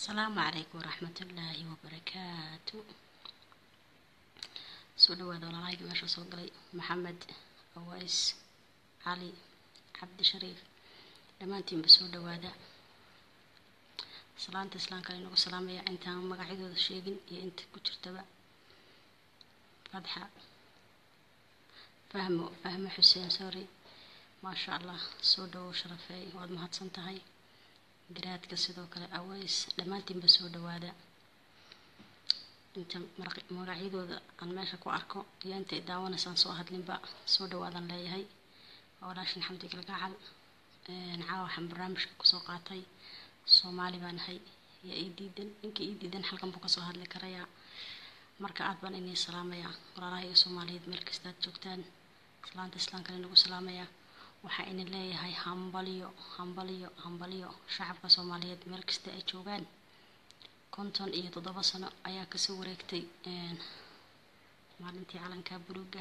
asalaamu calaykum waraxmatullaahi wabarakaatu soo dhawaada walaalahayga meesha soo galay maxamed aways cali cabdi shariif dhammaantiinba soo dhawaada salaanta islaamka inagu salaamaya intaan magacyadooda sheegin iyo inta ku jirtaba fatxa fahmo fahmo xuseen sorry maasha allah soo dhawow sharafeey waad mahadsan tahay garaadka sidoo kale aways dhammaantiinba soo dhawaada inta magacyadooda aan meesha ku arko iyo intay daawanaysaan soo hadlinba soo dhawaadan leeyahay waa walaashin xamdi galgacal caawa waxaan barnaamijka kusoo qaatay soomaali baan ahay iyo ii diidan ninka ii diidan halkan buu kasoo hadli karayaa marka aad baan inii salaamayaa walaalaha iyo soomaaliyeed meel kastaad joogtaan salaanta islaamkana inagu salaamayaa waxaa ina leeyahay hambalyo hambalyo hambalyo shacabka soomaaliyeed meel kasta ay joogaan konton iyo toddoba sano ayaa kasoo wareegtay maalintii calanka buluuga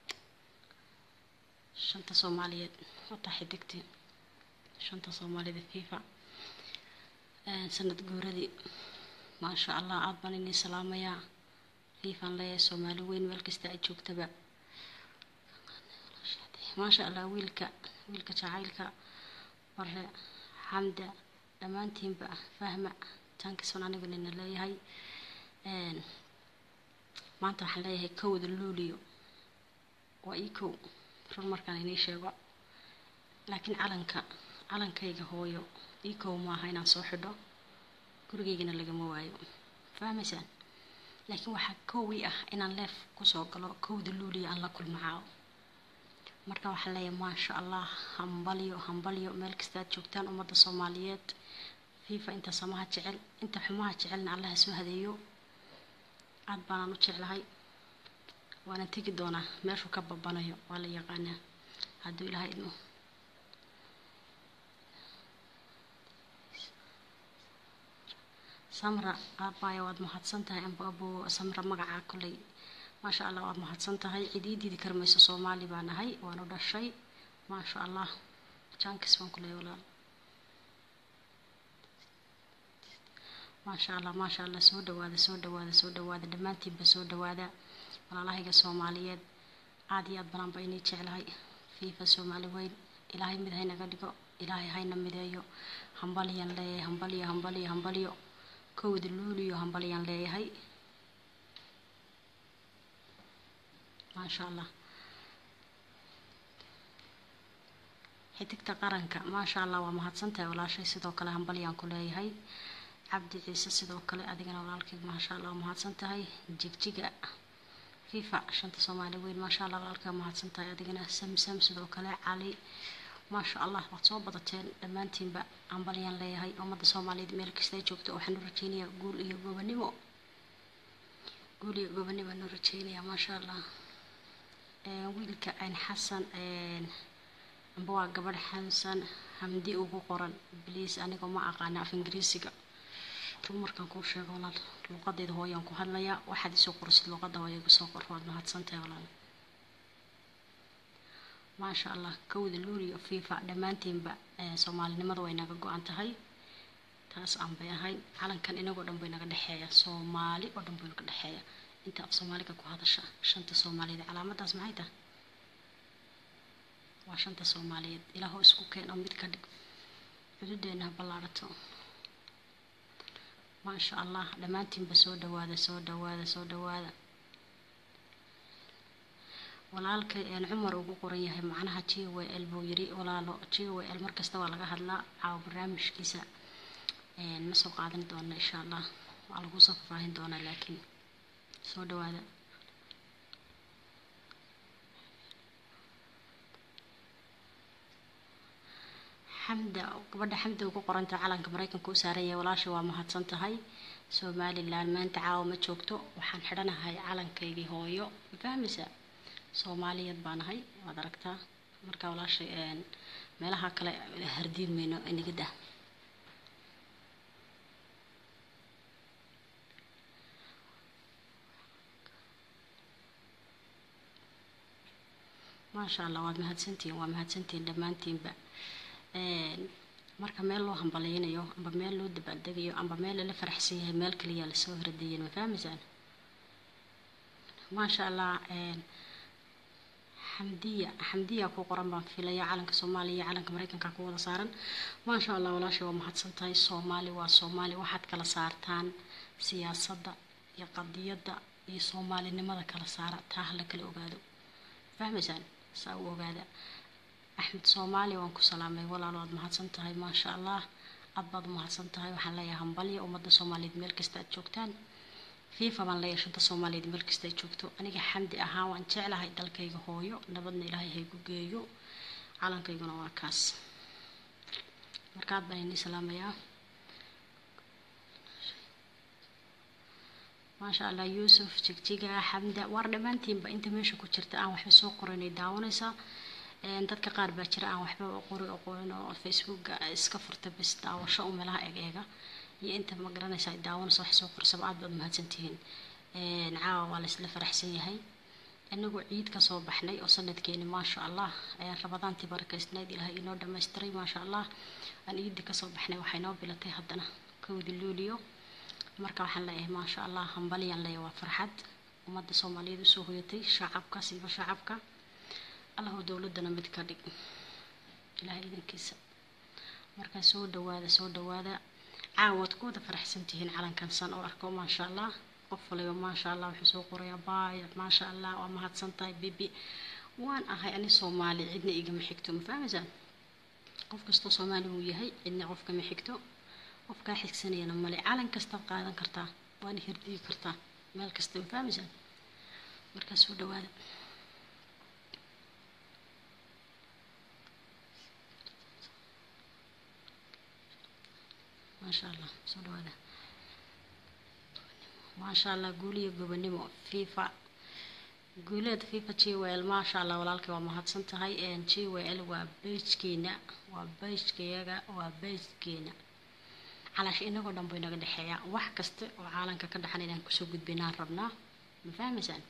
shanta soomaaliyeed wataa xidigtii shanta soomaalida fifa sanad guuradii maasha allah aad baan inii salaamayaa fifaan leeyahay soomaali weyn meel kasta ay joogtaba maasha allah wiilka wiilka jacaylka bare xamda dhammaantiinba fahma taankiisan anigu nina leeyahay maanta waxaan leeyahay kowda luuliyo waa ii kow run markaan inii sheego laakiin calanka calankayga hooyo ii kow maaha inaan soo xidho gurigaygana lagama waayo fahmaysaan laakiin waxaa kowii ah inaan leef kusoo galo kowda luuliyo aan la kulmacao marka waxaan leeyahay maasha allah hambalyo hambalyo meel kastaad joogtaan ummadda soomaaliyeed fifa inta samaha jecel inta xumaha jecelna allaha soo hadeeyo aad baanaan u jeclahay waana tegi doonaa meeshuu ka babanayo waa la yaqaanaa hadduu ilaha idmo samra aabbaaya waad mahadsan tahay ambaabo samra magacaa kolley maasha allah waad mahadsan tahay cid ii diidi karmayso soomaali baa nahay waanu dhashay maasha allah jankis baan ku leeya walaal maasha allah maasha allah soo dhawaada soo dhawaada soo dhawaada dhammaantiinba soo dhawaada walaalahayga soomaaliyeed aad iyo aad banaanba inay jeclahay fiifa soomaali weyn ilaahay mid haynaga dhigo ilaahay hayna mideeyo hambalyan leeyahay hambalyo hambalyo hambalyo kowda luuliyo hambalyan leeyahay maasha allah xidigta qaranka maasha allah waa mahadsantahay walaashay sidoo kale hambalyaan ku leeyahay cabdi ciise sidoo kale adigana walaalkayg maasha allah waa mahadsan tahay jigjiga fifa shanta soomaali weyn maasha allah walaalkaa mahadsan tahay adigana samsam sidoo kale cali maasha allah waad soo badateen dhammaantiinba hambalyaan leeyahay ummadda soomaaliyeed meel kasta ay joogto waxaan u rajeynayaa guul iyo gobanimo guul iyo gobanimo aan u rajeynayaa maasha allah wiilka aan xasan amba waa gabadh xasan hamdi ugu qoran bliis anigoo ma aqaana af ingiriisiga run markaan kuu sheego walaal luuqadeyda hooyaan ku hadlayaa waxaad isoo qorisid luuqadda waa igu soo qor waad mahadsantahay walaal maasha allah kowda luuliyo fifa dhammaantiinba soomaalinimadu way naga go-an tahay taas aan bay ahayn calankan inagoo dhan bay naga dhexeeya soomaali oo dhan bay naga dhexeeya inta af soomaaliga ku hadasha shanta soomaaliyeed calaamadaas maxay tahay waa shanta soomaaliyeed ilaahoo isku keen oo mid ka dhig xududeena ha ballaadhato maasha allah dhammaantiinba soo dhawaada soo dhawaada soo dhawaada walaalkay een cumar ugu qoran yahay macnaha j w l buu yiri walaalo j w l markasta waa laga hadlaa caawa barnaamijkiisa ma soo qaadan doona insha allah waa lagu soo faahfaahin doonaa laakiin soo dhawaada xamda gabadha xamda ugu qoranta calanka maraykanka u saaran yahay walaasha waa mahadsan tahay somalilan maanta caawa ma joogto waxaan xidhanahay calankaygii hooyo ma fahmaysa soomaaliyeed baan ahay waad aragtaa marka walaashay meelaha kale hardiin mayno inaga dah maasha allah waad mahadsantihiin waa mahadsantihiin dhammaantiinba marka meel loo hambaleynayo amba meel loo dabaaldegayo amba meel lala faraxsan yahay meel kaliya lasoo haradeeyeen ma fahmaysaan maasha allah xamdiya xamdiya ku qoran baan filaya calanka soomaaliya iyo calanka mareykanka ku wada saaran maasha allah walaashay waa mahadsan tahay soomaali waa soomaali waxaad kala saartaan siyaasadda iyo qadiyadda iyo soomaalinimada kala saara taa hala kala ogaado fahmaysaan saa u ogaada axmed soomaali waan ku salaamay walaalo waad mahadsan tahay maasha allah aad baad u mahadsan tahay waxaan leeyahay hambalya ummadda soomaaliyeed meel kasta aad joogtaan fifa baan leeyahay shanta soomaaliyeed meel kasta ay joogto aniga xamdi ahaan waan jeclahay dalkayga hooyo nabadna ilaahay haygu geeyo calankayguna waa kaas markaad baan inii salaamayaa maasha allah yuusuf jigjiga xamda waar dhammaantiinba inta meesha ku jirta aan waxba soo qoranay daawanaysaa dadka qaar baa jira aan waxba qori aqoonin oo facebooka iska furta bis daawasho u meelaha eeg eega iyo inta ma garanaysa ay daawanaysa wax soo qorsaba aad baad mahadsantihiin caawa waa laysla faraxsan yahay inagoo ciid kasoo baxnay oo sanadkeeni maasha allah rabadaantii barakaysnayd ilaahay inoo dhammaystiray maasha allah aan ciidii kasoo baxnay waxay noo bilatay haddana kowdi luuliyo marka waxaan leeyahay maasha allah hambalyaan leeyahay waa farxad ummadda soomaaliyeed usoo hoyatay shacabka siiba shacabka allahu dowladana mid ka dhig ilaahay idankiisa markaa soo dhawaada soo dhawaada caawaad ku wada faraxsan tihiin calankan san oo arko maasha allah qof waliba maasha allah wuxuu soo qorayaa baayac maasha allah waa mahadsan tahay bibi waan ahay ani soomaali cidna igama xigto ma fahmaysaan qof kastoo soomaali uu yahay cidna qofkama xigto qofkaa xigsanayana male calan kastaad qaadan kartaa waana hirdigi kartaa meel kasta ma fahmaysaan markaa soo dhawaada maasha allah soo dhawaada maasha allah guuliyo gobonimo fifa guuleed fifa g w l maasha allah walaalkay waa mahadsan tahay g w l waa beijkeena waa beijkayaga waa beijkeena calaasha inagoo dhan bay naga dhexeeyaa wax kasta oo caalanka ka dhaxan inaan kusoo gudbinaan rabnaa ma fahmaysaan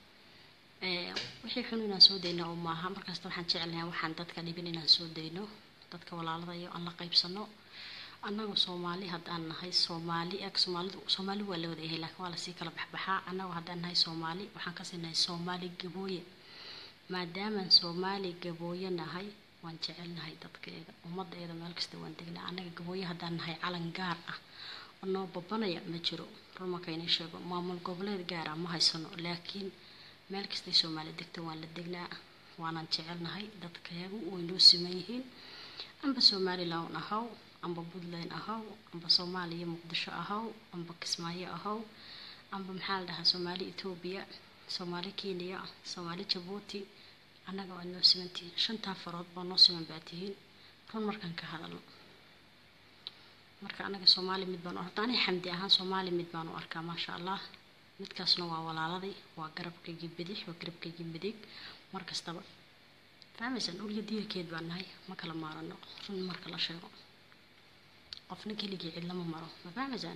wixii xun inaan soo dayno oo maaha markasta waxaan jecelnahay waxaan dadka dhibin inaan soo dayno dadka walaalada iyo aan la qaybsano annagu soomaali haddaan nahay soomaali eg soomaalidu soomaali waa la wada yahay laakiin waa lasii kala baxbaxaa annagu haddaan nahay soomaali waxaan kasii nahay soomaali gabooye maadaamaan soomaali gabooye nahay waan jecelnahay dadkeeda ummaddeeda meel kasta waan degnaa annaga gabooye haddaan nahay calan gaar ah oo noo babanaya ma jiro rumakayna sheego maamul goboleed gaara ma haysano laakiin meel kastay soomaali degta waan la degnaa waanan jecelnahay dadkeegu way noo siman yihiin amba somalilan ahaw amba puntland ahaw amba soomaaliya muqdisho ahaw amba kismaayo ahaw amba maxaa la dhahaa soomaali etoobiya soomaali kenya soomaali jabuuti annaga waad noo simantihiin shantaa farood baa noo siman baa tihiin run markaan ka hadalno marka annaga soomaali mid baan u arkaa ani xamdi ahaan soomaali mid baan u arkaa maasha allah midkaasna waa walaaladay waa garabkaygii bidix waa garabkaygii midig mar kastaba fahmaysaan ulya diirkeed baan nahay ma kala maarano run marka la sheego qofna keligii cid lama maro ma fahmaysaan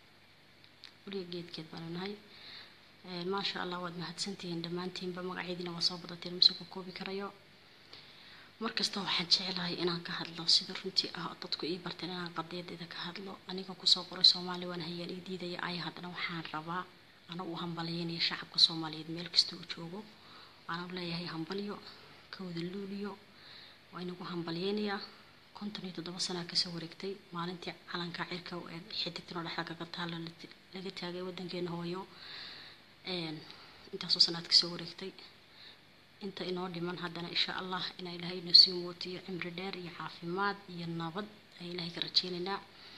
ulya geedkeed baanu nahay maasha allah waad mahadsantihiin dhammaantiinba magaceediina waa soo badateen mase ku koobi karayo markasta waxaan jecelahay inaan ka hadlo sida runtii ah dadku ii barteen inaan qadiyadeeda ka hadlo aniga kusoo qoray soomaali waan hayaan ii diidaya ay haddana waxaan rabaa ana u hambalyaynaya shacabka soomaaliyeed meel kasta uu joogo waana leeyahay hambalyo kawada luuliyo waa inagu hambalyaynayaa konton iyo toddoba sanaa kasoo wareegtay maalintii calanka cirka ee xidigtano dhexda kaga taalo laga taagay wadankeena hooyo intaasoo sanaad kasoo wareegtay inta inoo dhiman haddana insha allah inaa ilaahay inoo sii mootiyo cimri dheer iyo caafimaad iyo nabad ay ilaahay ka rajeynaynaa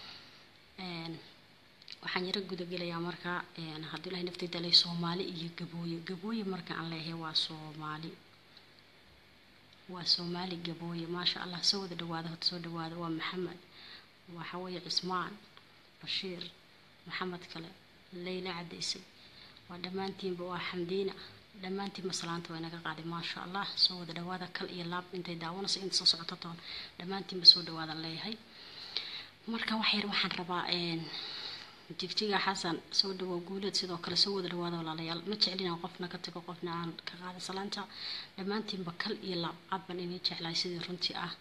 waxaan yaro gudagelayaa marka haddii ilahay nafteyda leh soomaali iyo gabooye gabooye marka aan leeyahay waa soomaali waa soomaali gabooye maasha allah soo wada dhawaada hota soo dhawaada waa maxamed waxa weeye cismaan bashiir maxamed kale leyla cadaysay waa dhammaantiinba waa xamdiina dhammaantiin maslaanta waa inaga qaaday maasha allah soo wada dhawaada kal iyo laab intay daawanaysa inta soo socoto toon dhammaantiinba soo dhawaadan leeyahay marka waxyar waxaan rabaa jigjiga xasan soo dhawow guuleed sidoo kale soo wada dhawaada walaalayaal ma jeclin aan qofna ka tago qofna aan ka qaada salaanta dhammaantiinba kal iyo laab aad baan inii jeclahay sidii runtii ah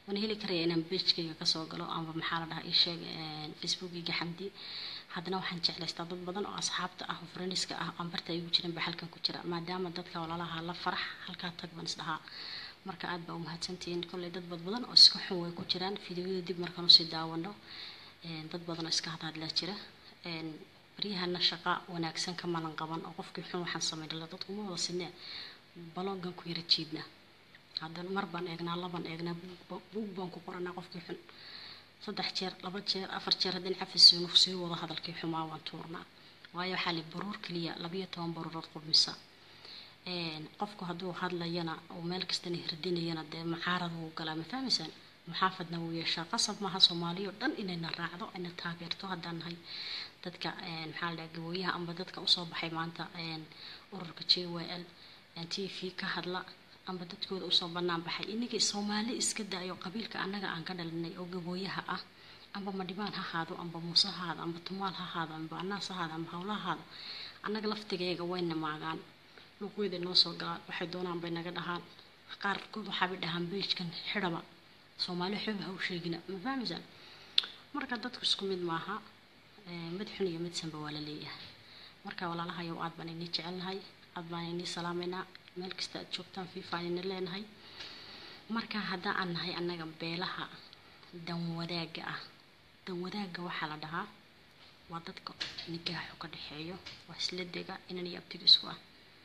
waan heli karaya inaan beejkayga kasoo galo amba maxaa la dhahaa isheeg facebookiga xamdi haddana waxaan jeclaystaa dad badan oo asxaabta ah oo friendiska ah aan barta igu jiran ba halkan ku jira maadaama dadka walaalaha la farax halkaa tag baan isdhahaa marka aad baa umahadsantihiin kolley dad bad badan oo iska xun way ku jiraan fideoyada dib markaan usii daawano dad badan oo iska hadhadlaa jira baryahana shaqa wanaagsan kamalan qaban oo qofkii xun waxaan sameynala dadkuma wada sinee baloogan ku yara jiidna haddana mar baan eegnaa labaan eegnaa buug baan ku qoranaa qofkii xun saddex jeer laba jeer afar jeer haddii cafisiinu sii wado hadalkii xumaa waan tuurnaa waayo waxaa li baruur keliya labayo toban baruurood qubmisa qofku hadduu hadlayana oo meel kastana hirdinayana dee macaarad wuu galaa ma fahmaysaan muxaafadna wuu yeeshaa qasab maaha soomaaliya oo dhan inayna raacdo ayna taageerto haddaan nahay dadka maxaa la dhaha gabooyaha amba dadka usoo baxay maanta ururka j w l t v ka hadla amba dadkooda usoo banaan baxay inagii soomaali iska daayo qabiilka annaga aan ka dhalinay oo gabooyaha ah amba madhibaan ha haado amba muuse ha haado amba tumaal ha haado amba anaas ha haado amba hawla ha haado annaga laftigeega wayna maagaan luqyada noo soo galaan waxay doonaan bay naga dhahaan qaarkood waxaabay dhahaan beejkan xidhaba soomaali xooba ha u sheegina ma fahmaysaan marka dadku isku mid maaha mid xun iyo mid sanba waa la leeyahay marka walaalahayow aad baan inii jecelnahay aad baan inii salaameynaa meel kasta aad joogtaan fiifaan ina leenahay marka haddaan aan nahay annaga beelaha danwadaaga ah danwadaaga waxaa la dhahaa waa dadka nigaaxu ka dhexeeyo waa isla dega inan iyo abtiga isku ah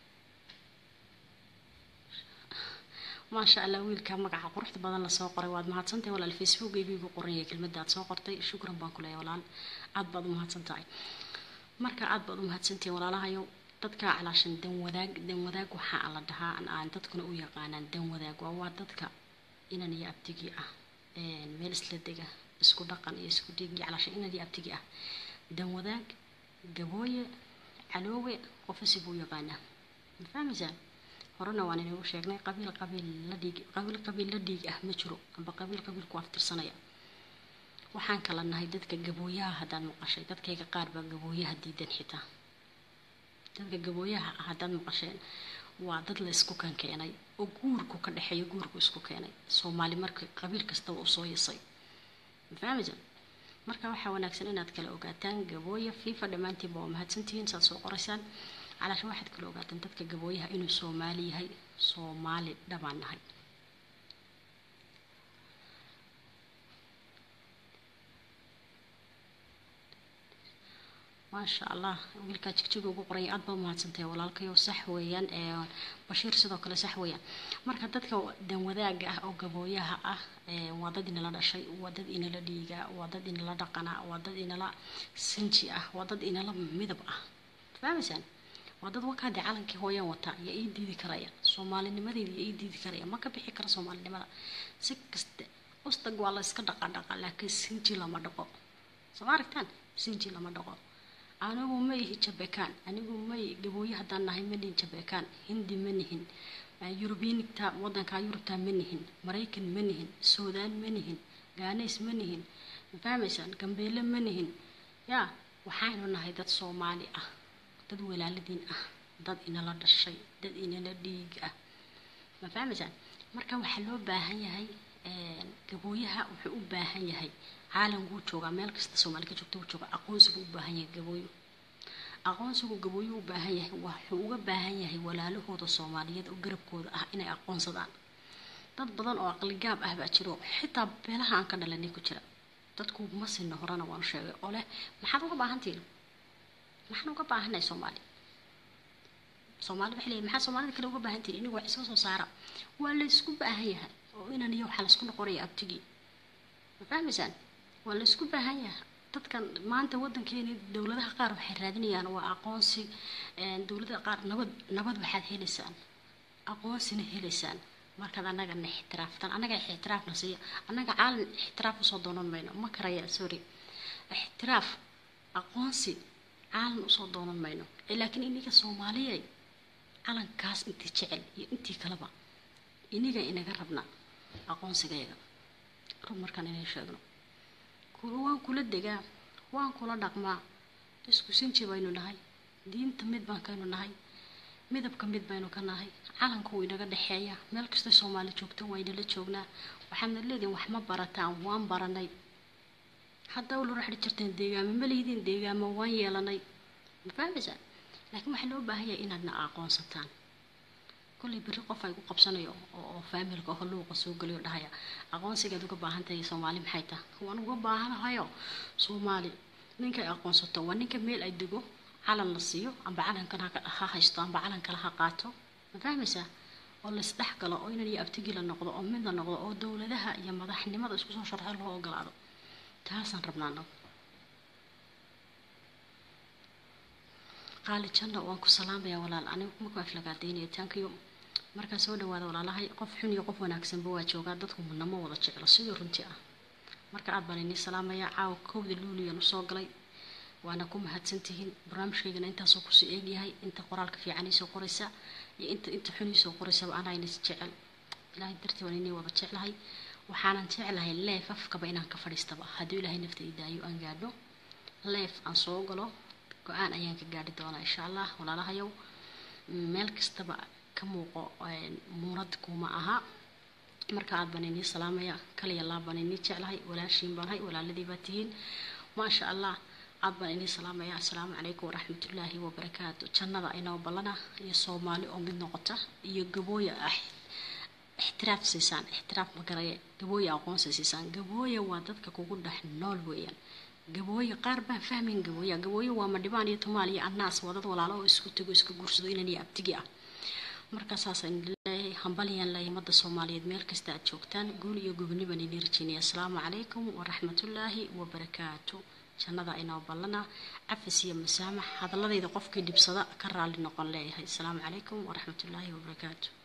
maasha allah wiilka magaca quruxda badan lasoo qoray waad mahadsantahay walaal facebookaygiigu qoranyay kelmadda aad soo qortay shukran baan ku leeyahay walaal aad baad u mahadsan tahay marka aad baad u mahadsantihiin walaalahayow dadka calaashan dan wadaag dan wadaag waxaa la dhahaa aan dadkuna u yaqaanaan dan wadaag waa waa dadka inan iyo abtigii ah meel isla dega isku dhaqan iyo isku dhiig iyo calaashan inan iyo abtigii ah dan wadaag gabooye caloowe qofasi buu yaqaanaa ma fahmaysaan horena waan inagu sheegnay qabiil qabiil la dhiig qabiil qabiil la dhiig ah ma jiro amba qabiil qabiil ku aftirsanaya waxaan kala nahay dadka gabooyaha haddaad maqashay dadkayga qaar baa gabooyaha diidan xitaa dadka gabooyaha ah haddaad maqasheen waa dad la isku kan keenay oo guurku ka dhexeeyo guurku isku keenay soomaali marka qabiil kastaba u soo yasay ma fahmaysa marka waxaa wanaagsan inaad kala ogaataan gabooya fifa dhammaantiinba waa mahadsantihiin saad soo qoraysaan calaasha waxaad kala ogaataan dadka gabooyaha inuu soomaali yahay soomaali dhabaan nahay maasha allah wiilkaa jigjiga ugu qoranya aad baa umahadsantahay walaalkayo sax weeyaan bashiir sidoo kale sax weeyaan marka dadka danwadaaga ah oo gabooyaha ah waa dad inala dhashay waa dad inala dhiiga waa dad inala dhaqana waa dad inala sinji ah waa dad inala midab ah fahmaysaan waa dad wakaade calankii hooyaan wataa yaa ii diidi karaya soomaalinimadeeda yaa ii diidi karaya ma ka bixi kara soomaalinimada si kaste ustag waa la iska dhaqa dhaqa laakiin sinji lama dhaqo soo ma aragtaan sinji lama dhaqo anigu ma ihi jabekaan anigu may gabooye haddaan nahay ma nihin jabekaan hindi ma nihin yurubiinigta wadanka yurubta ma nihin maraykan ma nihin suudaan ma nihin gaanays ma nihin ma fahmaysaan gambeele ma nihin yaa waxaanu nahay dad soomaali ah dad walaaladiin ah dad inala dhashay dad inala dhiig ah ma fahmaysaan marka waxaa loo baahan yahay gabooyaha wuxuu u baahan yahay caalamkuu joogaa meel kasta soomaali ka joogta u jooga aqoonsigu u baahan yahay gabooyo aqoonsigu gabooyo u baahan yahay wuxuu uga baahan yahay walaalahooda soomaaliyeed oo garabkooda ah inay aqoonsadaan dad badan oo aqligaab ah baa jiro xitaa beelaha aan ka dhalanay ku jira dadku ma sinna horena waanu sheegay oo leh maxaad uga baahantihin maxaan uga baahanay soomaali soomaali waxay leeyihin maxaa soomaalida kale uga baahan tihin inigu wax iska soo saara waa la isku baahan yahay oo inan iyo waxaa laisku noqonaya abtigii ma fahmaysaan waa la isku baahan yahay dadkan maanta wadankeeni dowladaha qaar waxay raadinayaan waa aqoonsi dowladaha qaar nabad nabad waxaad helaysaan aqoonsina helaysaan markaad annagana ixtiraaftaan annaga ixtiraafna siiya annaga caalam ixtiraaf usoo doonan mayno ma karaya sorry ixtiraaf aqoonsi caalam usoo doonan mayno laakiin iniga soomaaliyay calankaas intii jecel iyo intii kaleba iniga inaga rabna aqoonsigayaga rub markaan inay sheegno waan kula degaa waan kula dhaqmaa isku sinji baynu nahay diinta mid baan kaynu nahay midabka mid baynu ka nahay calanku wuu inaga dhexeeya meel kastay soomaali joogto waynala joognaa waxaadna leedihin wax ma barataan waan baranay hadda ula raxdhi jirteen deegaamo ma lihidiin deegaamo waan yeelanay ma fahmaysaa laakiin waxaa loo baahan yahay inaadna aqoonsataan kollay berri qof ay ku qabsanayo oo faamilka oo luuqa soo geliyo dhahaya aqoonsigaad uga baahan tahay soomaali maxay taha waan uga baahanahayo soomaali ninkay aqoonsato waa ninka meel ay dego calan la siiyo amba calankan ha haysto amba calan kale ha qaato ma fahmaysaa oo laisdhex galo oo inan iyo abtigi la noqdo oo mid la noqdo oo dowladaha iyo madaxnimada isku soo sharxo loo ogolaado taasaan rabnaa anagu qaali janna waan ku salaamayaa walaal anigu marku aflagaadaynaya tankiyo markaa soo dhawaada walaalahay qof xun iyo qof wanaagsanba waa joogaa dadku nama wada jeclo sidii runtii ah marka aad baan inii salaamayaa caawa kowda luuliyaan usoo galay waana ku mahadsantihiin barnaamijkaygana intaasoo kusii eegyahay inta qoraalka fiican iisoo qoraysa iyo inta inta xun iisoo qoraysaba anaa inas jecel ilaahay dartii waan inii wada jeclahay waxaanan jeclahay leef afkaba inaan ka fadhiistaba hadduu ilaahay nafta ii daayo aan gaadho leef aan soo galo go-aan ayaan ka gaadhi doonaa insha allah walaalahayow meel kastaba ka muuqo muunad kuma aha marka aad baan inii salaamaya kaliya laa baan inii jeclahay walaashiin baan hay walaaladii baa tihiin maasha allah aad baan inii salaamaya assalaamu calaykum waraxmatullaahi wabarakaatu jannada inoo ballana iyo soomaali oo mid noqota iyo gabooya ah ixtiraaf siisaan ixtiraaf magaraya gabooya aqoonsi siisaan gabooya waa dadka kugu dhex nool weeyaan gabooye qaar baan fahmayn gabooya gabooye waa madhibaan iyo tumaal iyo annaas waa dad walaalo oo isku tego iska guursado inan iyo abtigi ah marka saasaan leeyahay hambalyaan leeyahay ummadda soomaaliyeed meel kasta aad joogtaan guul iyo goboni baan idin rajeynaya asalaamu calaykum waraxmatullaahi wabarakaatu jannada inoo ballana cafis iyo masaamax hadaladayda qofkii dhibsada ka raalli noqon leeyahay asalaamu calaykum waraxmatullaahi wabarakaatu